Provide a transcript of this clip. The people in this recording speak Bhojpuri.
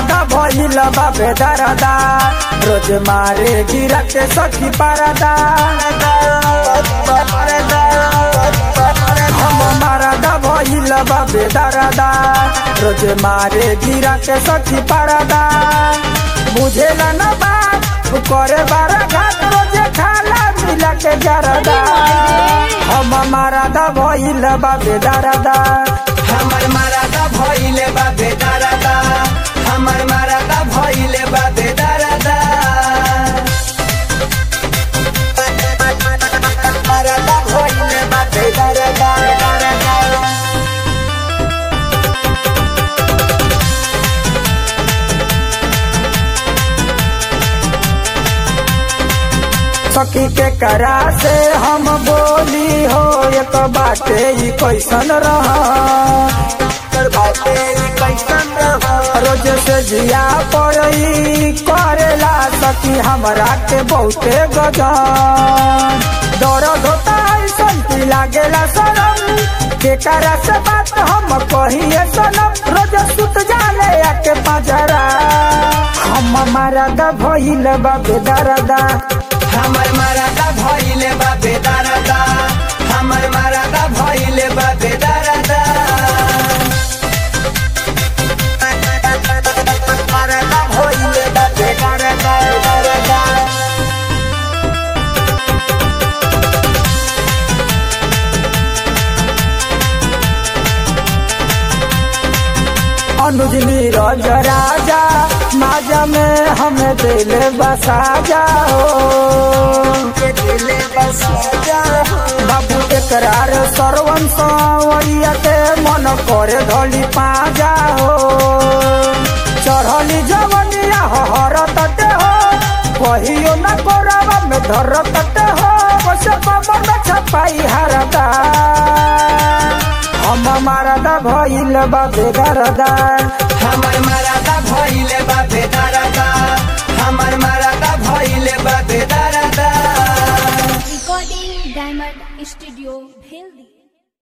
मारदा भइल बाबे दरदा रोज मारे गिरा के सखी पारदा हम मारदा भइल बाबे दरदा रोज मारे गिरा के सखी पारदा बुझेला न बात उ करे बारा घाट रोज खाला मिला के जरदा हम मारदा भइल बाबे दरदा हमर माराता भइले बा बेदारादा हमर माराता भइले बा बेदारादा माराता भइले बा बेदारादा सखी के करा से हम बोली हो एक बाटे ई कैसन रह कर बाटे ई कैसन रह रोज से जिया पड़ई करेला सखी हमरा के बहुते गजन दर्द होता ऐसन की लागेला सनम के करा से बात हम कहिए सनम रोज सुत जाले आके पजरा हम मरद भइल बाबे दरदा हमर माराता भइले बा बेदारादा हमर माराता भइले बा बेदारादा माराता भइले बा बेदारादा अनुज नीरज राजा माजा में हमें दिल बसा जाओ दिले बस जा बाबू एकरार सरवन सवरिया के मन करे धली पा जाओ चढ़ली जवनिया हर तटे हो कहियो न कोरावा में धर तटे हो वैसे कमर में छपाई हरदा हम मारदा भइल बाबे दरदा हमर माराता भइले बा बेदारादा हमर मारा